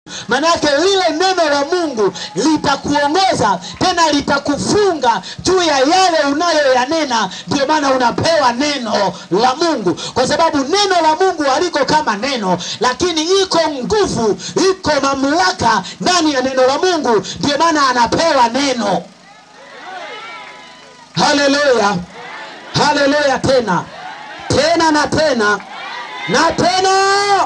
Manake lile neno la Mungu litakuongoza tena litakufunga juu ya yale unayoyanena. Ndio maana unapewa neno la Mungu, kwa sababu neno la Mungu haliko kama neno, lakini iko nguvu, iko mamlaka ndani ya neno la Mungu. Ndio maana anapewa neno. Haleluya, haleluya! Tena tena na tena na tena.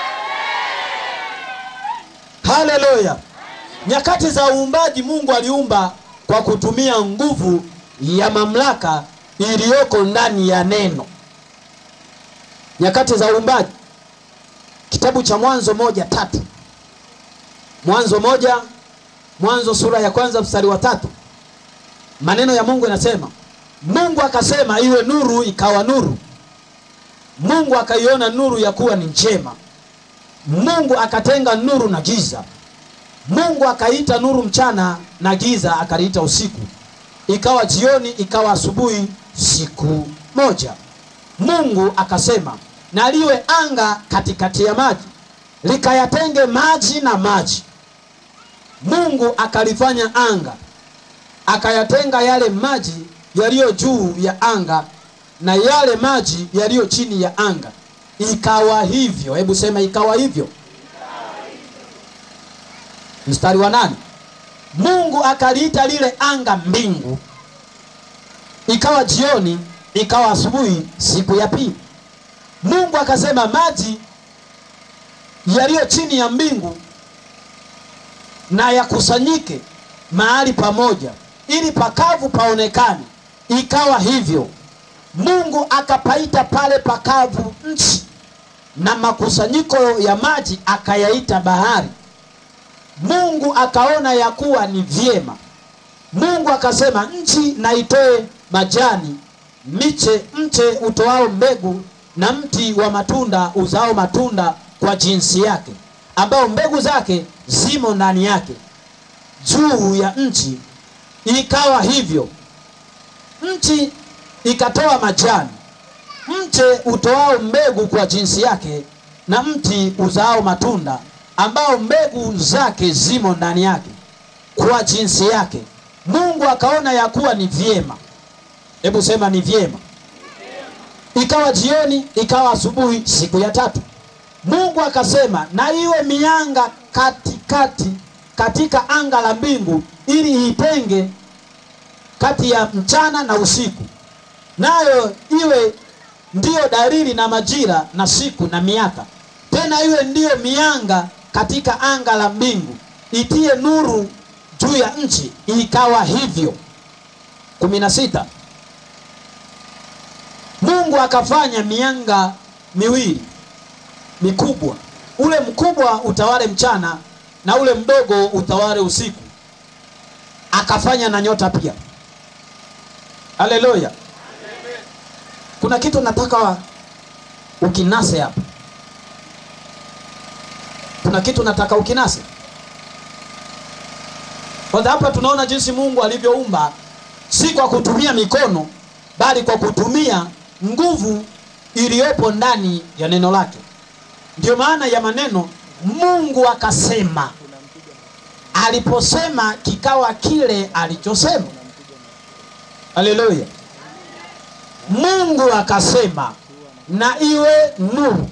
Haleluya! Nyakati za uumbaji Mungu aliumba kwa kutumia nguvu ya mamlaka iliyoko ndani ya neno. Nyakati za uumbaji, kitabu cha Mwanzo moja tatu Mwanzo moja Mwanzo sura ya kwanza mstari wa tatu maneno ya Mungu yanasema, Mungu akasema iwe nuru, ikawa nuru. Mungu akaiona nuru ya kuwa ni njema. Mungu akatenga nuru na giza. Mungu akaita nuru mchana na giza akaliita usiku. Ikawa jioni, ikawa asubuhi, siku moja. Mungu akasema na liwe anga katikati ya maji, likayatenge maji na maji. Mungu akalifanya anga, akayatenga yale maji yaliyo juu ya anga na yale maji yaliyo chini ya anga. Ikawa hivyo. Hebu sema ikawa hivyo. Mstari wa nane, Mungu akaliita lile anga mbingu. Ikawa jioni, ikawa asubuhi, siku ya pili. Mungu akasema maji yaliyo chini ya mbingu na yakusanyike mahali pamoja, ili pakavu paonekane. Ikawa hivyo. Mungu akapaita pale pakavu nchi, na makusanyiko ya maji akayaita bahari. Mungu akaona ya kuwa ni vyema. Mungu akasema, nchi na itoe majani, miche, mche utoao mbegu, na mti wa matunda uzao matunda kwa jinsi yake, ambao mbegu zake zimo ndani yake, juu ya nchi. Ikawa hivyo. Nchi ikatoa majani, mche utoao mbegu kwa jinsi yake, na mti uzao matunda ambao mbegu zake zimo ndani yake kwa jinsi yake. Mungu akaona ya kuwa ni vyema. Hebu sema ni vyema. Ikawa jioni, ikawa asubuhi, siku ya tatu. Mungu akasema na iwe mianga katikati katika anga la mbingu, ili itenge kati ya mchana na usiku, nayo iwe ndiyo dalili na majira na siku na miaka, tena iwe ndiyo mianga katika anga la mbingu, itie nuru juu ya nchi. Ikawa hivyo. kumi na sita. Mungu akafanya mianga miwili mikubwa, ule mkubwa utawale mchana na ule mdogo utawale usiku. Akafanya na nyota pia. Haleluya! Kuna kitu nataka ukinase hapa kuna kitu nataka ukinase kwanza. Hapa tunaona jinsi Mungu alivyoumba, si kwa kutumia mikono, bali kwa kutumia nguvu iliyopo ndani ya neno lake. Ndiyo maana ya maneno Mungu akasema. Aliposema kikawa kile alichosema. Haleluya! Mungu akasema na iwe nuru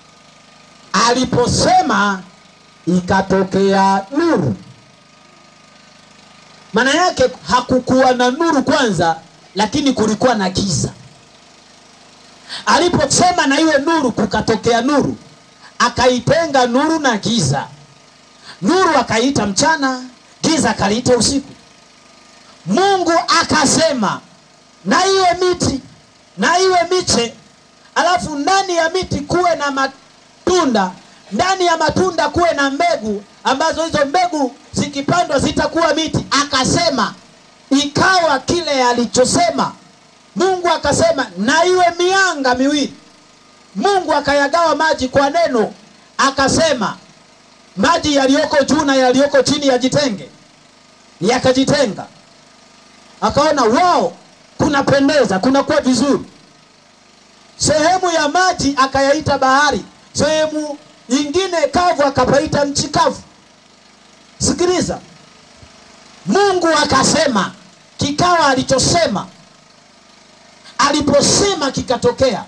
aliposema ikatokea nuru. Maana yake hakukuwa na nuru kwanza, lakini kulikuwa na giza. Aliposema na iwe nuru, kukatokea nuru. Akaitenga nuru na giza. Nuru akaiita mchana, giza akaliita usiku. Mungu akasema na iwe miti na iwe miche, alafu ndani ya miti kuwe na matunda ndani ya matunda kuwe na mbegu ambazo hizo mbegu zikipandwa zitakuwa miti. Akasema ikawa kile alichosema. Mungu akasema na iwe mianga miwili. Mungu akayagawa maji kwa neno, akasema maji yaliyoko juu na yaliyoko chini yajitenge, yakajitenga. Akaona wao kunapendeza, kunakuwa vizuri. Sehemu ya maji akayaita bahari, sehemu nyingine kavu akapaita nchi kavu. sikiliza mungu akasema kikawa alichosema aliposema kikatokea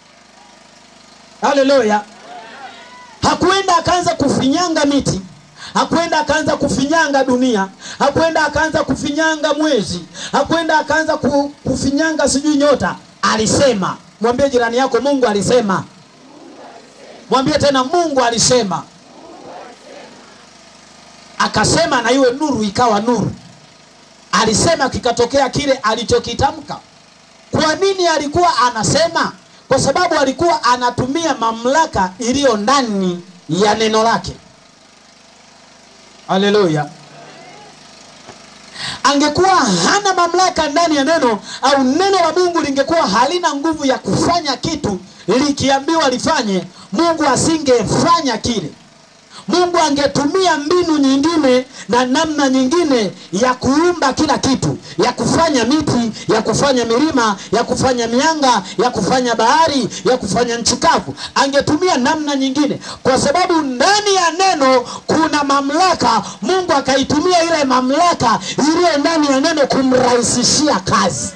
haleluya hakuenda akaanza kufinyanga miti hakwenda akaanza kufinyanga dunia hakwenda akaanza kufinyanga mwezi hakwenda akaanza ku, kufinyanga sijui nyota alisema mwambie jirani yako mungu alisema mwambie tena mungu alisema akasema na iwe nuru ikawa nuru alisema kikatokea kile alichokitamka kwa nini alikuwa anasema kwa sababu alikuwa anatumia mamlaka iliyo ndani ya neno lake haleluya angekuwa hana mamlaka ndani ya neno au neno la mungu lingekuwa halina nguvu ya kufanya kitu likiambiwa lifanye mungu asingefanya kile mungu angetumia mbinu nyingine na namna nyingine ya kuumba kila kitu ya kufanya miti ya kufanya milima ya kufanya mianga ya kufanya bahari ya kufanya nchi kavu angetumia namna nyingine kwa sababu ndani ya neno kuna mamlaka mungu akaitumia ile mamlaka iliyo ndani ya neno kumrahisishia kazi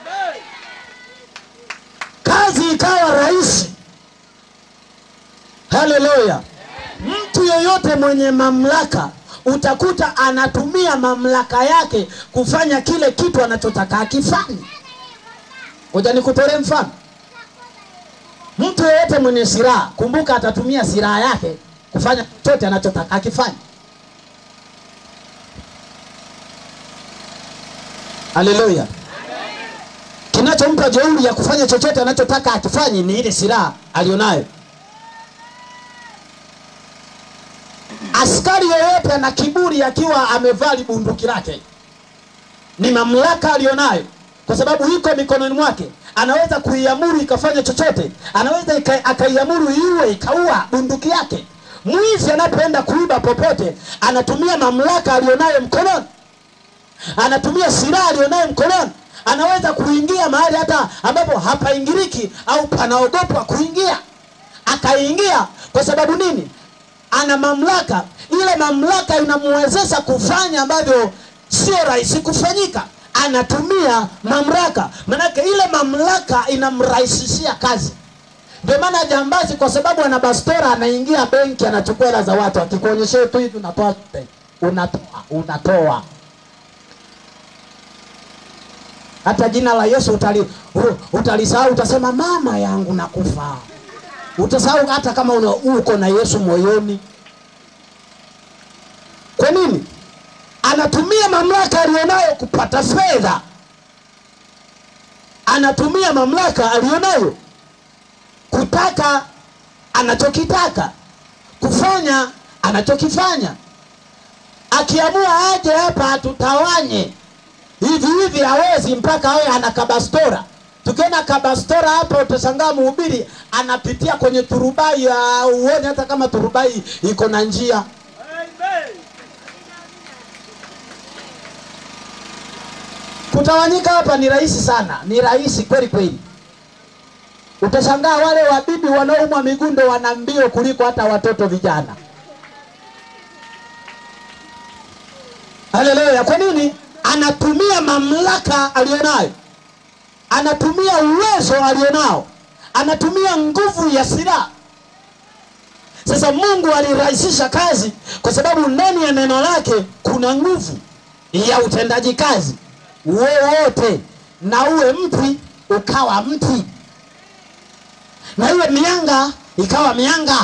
kazi ikawa rahisi haleluya mtu yoyote mwenye mamlaka utakuta anatumia mamlaka yake kufanya kile kitu anachotaka akifanye hoja nikutolee mfano mtu yoyote mwenye silaha kumbuka atatumia silaha yake kufanya chochote anachotaka akifanye haleluya kinachompa jeuri ya kufanya chochote anachotaka akifanye ni ile silaha alionayo askari yoyote ana kiburi akiwa amevaa bunduki lake ni mamlaka aliyonayo kwa sababu iko mikononi mwake anaweza kuiamuru ikafanya chochote anaweza ika- akaiamuru iue ikaua bunduki yake mwizi anapoenda kuiba popote anatumia mamlaka aliyonayo mkononi anatumia silaha aliyonayo mkononi anaweza kuingia mahali hata ambapo hapaingiriki au panaogopwa kuingia akaingia kwa sababu nini ana mamlaka ile mamlaka inamwezesha kufanya ambavyo sio rahisi kufanyika anatumia mamlaka manake ile mamlaka inamrahisishia kazi ndio maana jambazi kwa sababu ana bastora anaingia benki anachukua hela za watu akikuonyeshea tu hivi unatoa unatoa unatoa hata jina la yesu utali, u- utalisahau utasema mama yangu nakufa utasahau hata kama una, uko na yesu moyoni kwa nini anatumia mamlaka aliyonayo kupata fedha anatumia mamlaka aliyonayo kutaka anachokitaka kufanya anachokifanya akiamua aje hapa atutawanye hivi hivi hawezi mpaka awe ana kabastora tukiona kabastora hapa utashangaa mhubiri anapitia kwenye turubai ya uone hata kama turubai iko na njia kutawanyika hapa ni rahisi sana ni rahisi kweli kweli utashangaa wale wabibi wanaoumwa migundo wana mbio kuliko hata watoto vijana haleluya kwa nini anatumia mamlaka aliyonayo anatumia uwezo alionao anatumia nguvu ya silaha sasa mungu alirahisisha kazi kwa sababu ndani ya neno lake kuna nguvu ya utendaji kazi wowote na uwe mti ukawa mti na iwe mianga ikawa mianga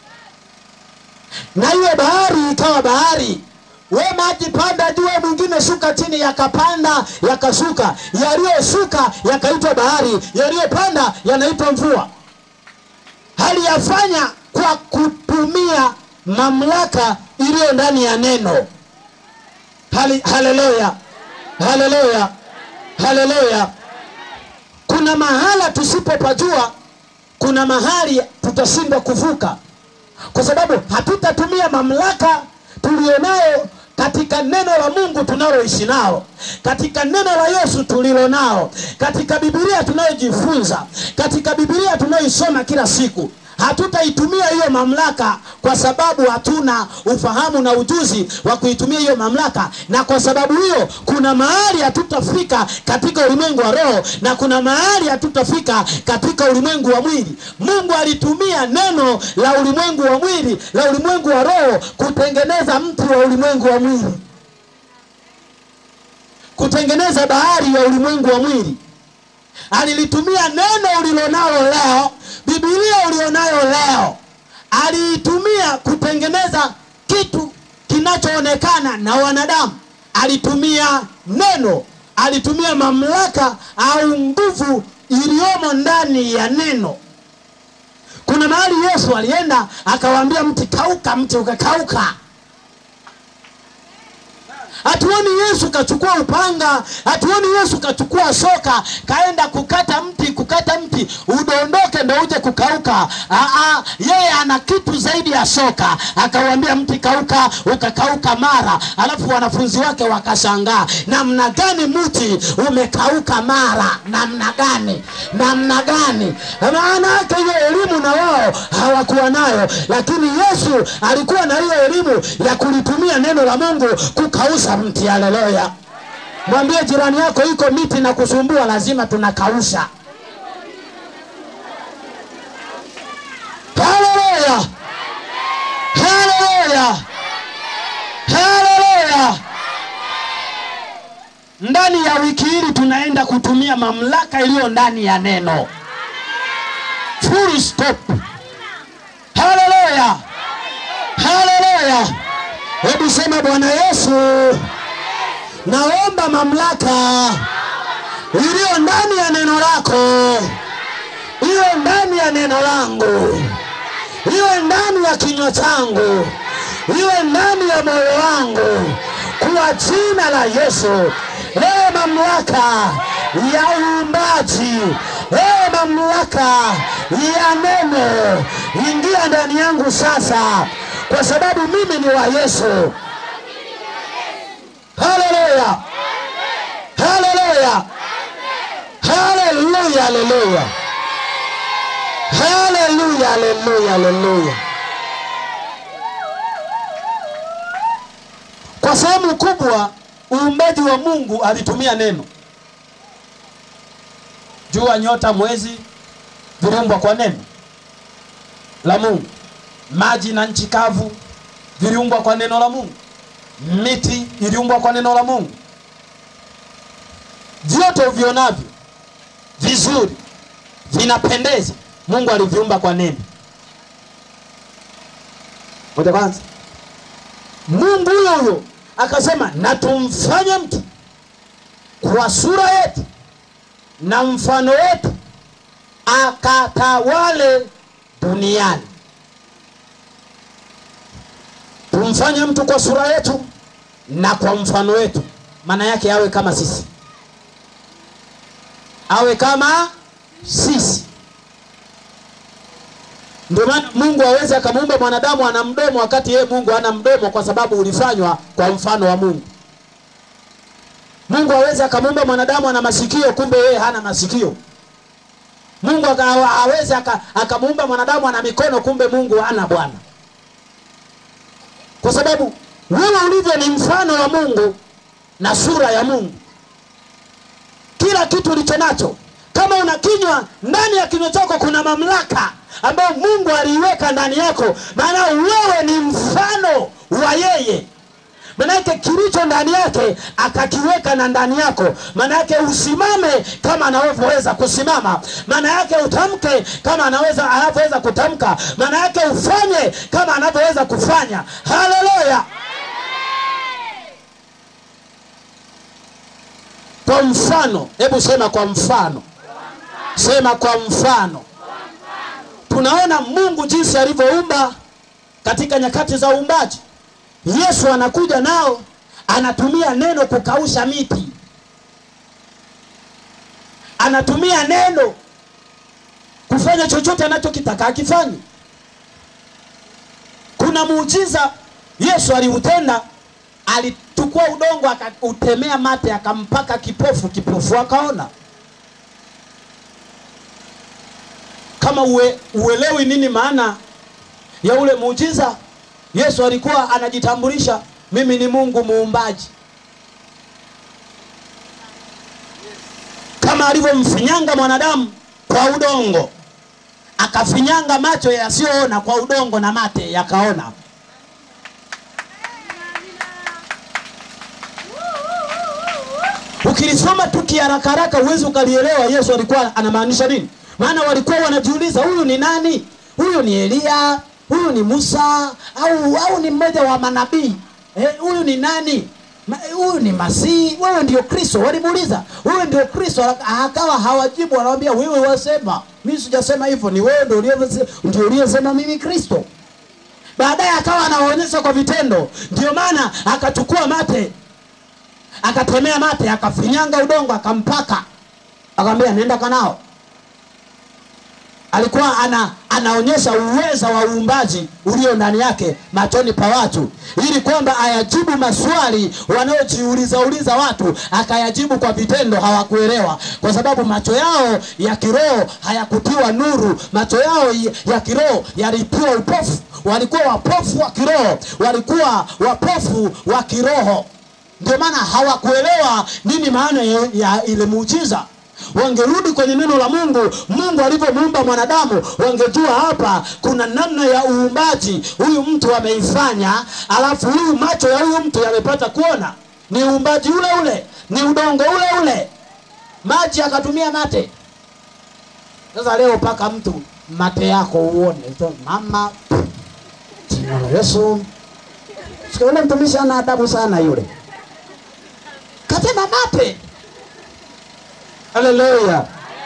na iwe bahari ikawa bahari we maji panda juu we mwingine shuka chini yakapanda yakashuka yaliyoshuka yakaitwa bahari yaliyopanda yanaitwa mvua haliyafanya kwa kutumia mamlaka iliyo ndani ya neno Hali- haleluya haleluya haleluya kuna mahala tusipopajua kuna mahali tutashindwa kuvuka kwa sababu hatutatumia mamlaka tulionayo katika neno la mungu tunaloishi nao katika neno la yesu tulilo nao katika bibilia tunayojifunza katika bibilia tunayoisoma kila siku hatutaitumia hiyo mamlaka kwa sababu hatuna ufahamu na ujuzi wa kuitumia hiyo mamlaka, na kwa sababu hiyo kuna mahali hatutafika katika ulimwengu wa roho na kuna mahali hatutafika katika ulimwengu wa mwili. Mungu alitumia neno la ulimwengu wa mwili la ulimwengu wa roho kutengeneza mti wa ulimwengu wa mwili, kutengeneza bahari ya ulimwengu wa mwili alilitumia neno ulilonalo leo, Biblia ulionayo leo, aliitumia kutengeneza kitu kinachoonekana na wanadamu. Alitumia neno, alitumia mamlaka au nguvu iliyomo ndani ya neno. Kuna mahali Yesu alienda akawaambia mti kauka, mti ukakauka. Hatuoni Yesu kachukua upanga, hatuoni Yesu kachukua shoka kaenda kukata mti, kukata mti udondoke ndo uje kukauka. Aa, yeye ana kitu zaidi ya shoka, akawambia mti kauka, ukakauka mara. Alafu wanafunzi wake wakashangaa, namna gani mti umekauka mara? Namna gani? Namna gani? Maana yake hiyo elimu na wao hawakuwa nayo, lakini Yesu alikuwa na hiyo elimu ya kulitumia neno la Mungu kukausha mti. Haleluya! Mwambie jirani yako, iko miti na kusumbua, lazima tunakausha. Haleluya! Haleluya! Haleluya! Ndani ya wiki hili tunaenda kutumia mamlaka iliyo ndani ya neno. Full stop. Haleluya! Haleluya! Hebu sema Bwana Yesu, naomba mamlaka iliyo ndani ya neno lako iwe ndani ya neno langu, iwe ndani ya kinywa changu, iwe ndani ya moyo wangu, kwa jina la Yesu. Ewe mamlaka ya uumbaji, ewe mamlaka ya neno, ingia ndani yangu sasa, kwa sababu mimi ni wa Yesu. Haleluya, haleluya, haleluya, haleluya, haleluya, haleluya, haleluya. Kwa sehemu kubwa uumbaji wa Mungu alitumia neno. Jua, nyota, mwezi viliumbwa kwa neno la Mungu. Maji na nchi kavu viliumbwa kwa neno la Mungu. Miti iliumbwa kwa neno la Mungu. Vyote uvionavyo vizuri vinapendeza, Mungu aliviumba kwa neno. Ngoja kwanza, Mungu huyo huyo akasema na tumfanye mtu kwa sura yetu na mfano wetu, akatawale duniani. Tumfanye mtu kwa sura yetu na kwa mfano wetu, maana yake awe kama sisi, awe kama sisi. Ndio maana Mungu aweze akamuumba mwanadamu ana mdomo, wakati yeye Mungu hana mdomo, kwa sababu ulifanywa kwa mfano wa Mungu. Mungu aweze akamuumba mwanadamu ana masikio, kumbe yeye hana masikio. Mungu aka- aweze aka- akamuumba mwanadamu ana mikono, kumbe Mungu hana bwana, kwa sababu wewe ulivyo ni mfano wa Mungu na sura ya Mungu. Kila kitu ulicho nacho, kama una kinywa, ndani ya kinywa chako kuna mamlaka ambayo Mungu aliiweka ndani yako, maana wewe ni mfano wa yeye. Manake kilicho ndani yake akakiweka na ndani yako, maana yake usimame kama anavyoweza kusimama, maana yake utamke kama anaweza anavyoweza kutamka, maana yake ufanye kama anavyoweza kufanya. Haleluya! Kwa mfano, hebu sema kwa mfano, sema kwa mfano. Tunaona Mungu jinsi alivyoumba katika nyakati za uumbaji. Yesu anakuja nao anatumia neno kukausha miti, anatumia neno kufanya chochote anachokitaka akifanye. Kuna muujiza Yesu aliutenda, alichukua udongo akautemea mate, akampaka kipofu, kipofu akaona. Kama kama ue, uelewi nini maana ya ule muujiza yesu alikuwa anajitambulisha mimi ni mungu muumbaji kama alivyomfinyanga mwanadamu kwa udongo akafinyanga macho yasiyoona kwa udongo na mate yakaona ukilisoma tu kiharaka haraka huwezi ukalielewa yesu alikuwa anamaanisha nini maana walikuwa wanajiuliza huyu ni nani huyu ni eliya huyu ni musa au au ni mmoja wa manabii Eh, huyu ni nani Ma- huyu ni masihi wewe ndio kristo walimuuliza wewe ndio kristo akawa hawajibu wanawambia wewe wasema mi sijasema hivyo ni wewe ndio uliyese- ndio uliyesema mimi kristo baadaye akawa anawaonyesha kwa vitendo ndio maana akachukua mate akatemea mate akafinyanga udongo akampaka akamwambia nenda kanao alikuwa ana, anaonyesha uweza wa uumbaji ulio ndani yake machoni pa watu ili kwamba ayajibu maswali wanaojiuliza uliza watu akayajibu kwa vitendo hawakuelewa kwa sababu macho yao ya kiroho hayakutiwa nuru macho yao y- ya kiroho yalitiwa upofu walikuwa wapofu wa kiroho walikuwa wapofu wa kiroho ndio maana hawakuelewa nini maana ya, ya ile muujiza wangerudi kwenye neno la mungu mungu alivyomuumba mwanadamu wangejua hapa kuna namna ya uumbaji huyu mtu ameifanya alafu huyu macho ya huyu mtu yamepata kuona ni uumbaji ule ule ni udongo ule ule maji akatumia mate sasa leo paka mtu mate yako uone So, mama jina la yesu Sikia, yule mtumishi ana adabu sana yule katema mate haleluya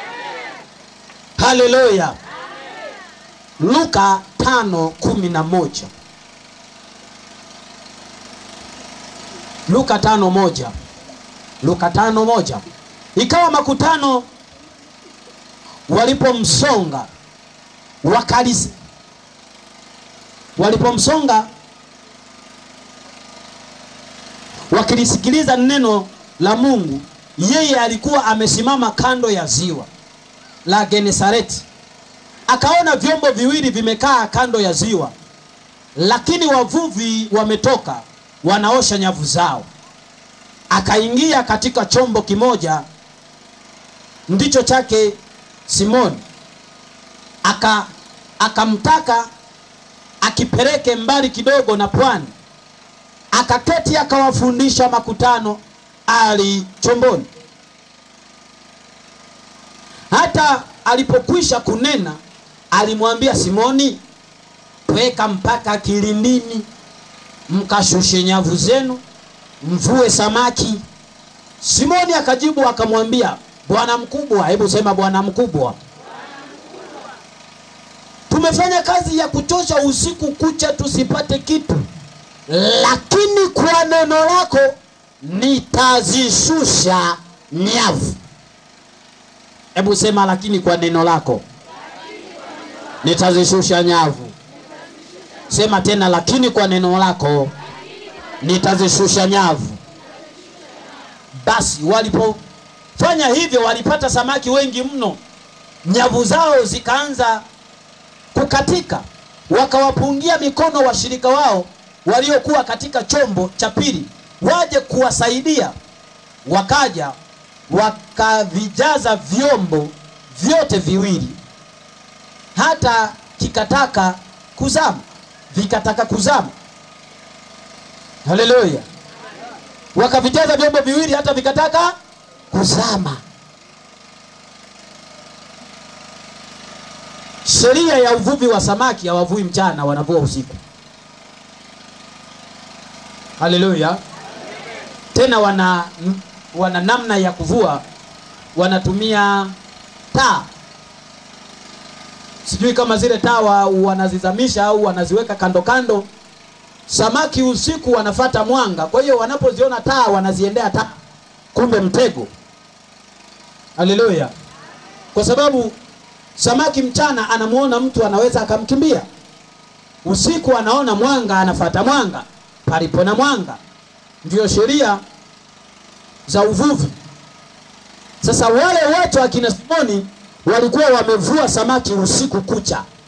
haleluya luka tano kumi na moja luka tano moja luka tano moja ikawa makutano walipomsonga wakalisi walipomsonga wakilisikiliza neno la mungu yeye alikuwa amesimama kando ya ziwa la genesareti akaona vyombo viwili vimekaa kando ya ziwa lakini wavuvi wametoka wanaosha nyavu zao akaingia katika chombo kimoja ndicho chake simoni aka akamtaka akipeleke mbali kidogo na pwani akaketi akawafundisha makutano ali chomboni hata alipokwisha kunena alimwambia simoni tweka mpaka kilindini mkashushe nyavu zenu mvue samaki simoni akajibu akamwambia bwana mkubwa hebu sema bwana mkubwa tumefanya kazi ya kuchosha usiku kucha tusipate kitu lakini kwa neno lako nitazishusha nyavu hebu sema lakini kwa neno lako nitazishusha nyavu sema tena lakini kwa neno lako nitazishusha nyavu basi walipofanya hivyo walipata samaki wengi mno nyavu zao zikaanza kukatika wakawapungia mikono washirika wao waliokuwa katika chombo cha pili waje kuwasaidia wakaja wakavijaza vyombo vyote viwili hata kikataka kuzama vikataka kuzama haleluya wakavijaza vyombo viwili hata vikataka kuzama sheria ya uvuvi wa samaki hawavui mchana wanavua usiku haleluya tena wana wana namna ya kuvua wanatumia taa sijui kama zile taa wa- wanazizamisha au wanaziweka kando kando samaki usiku wanafata mwanga kwa hiyo wanapoziona taa wanaziendea taa kumbe mtego haleluya kwa sababu samaki mchana anamuona mtu anaweza akamkimbia usiku anaona mwanga anafata mwanga palipo na mwanga ndio sheria za uvuvi sasa wale wote akina simoni walikuwa wamevua samaki usiku kucha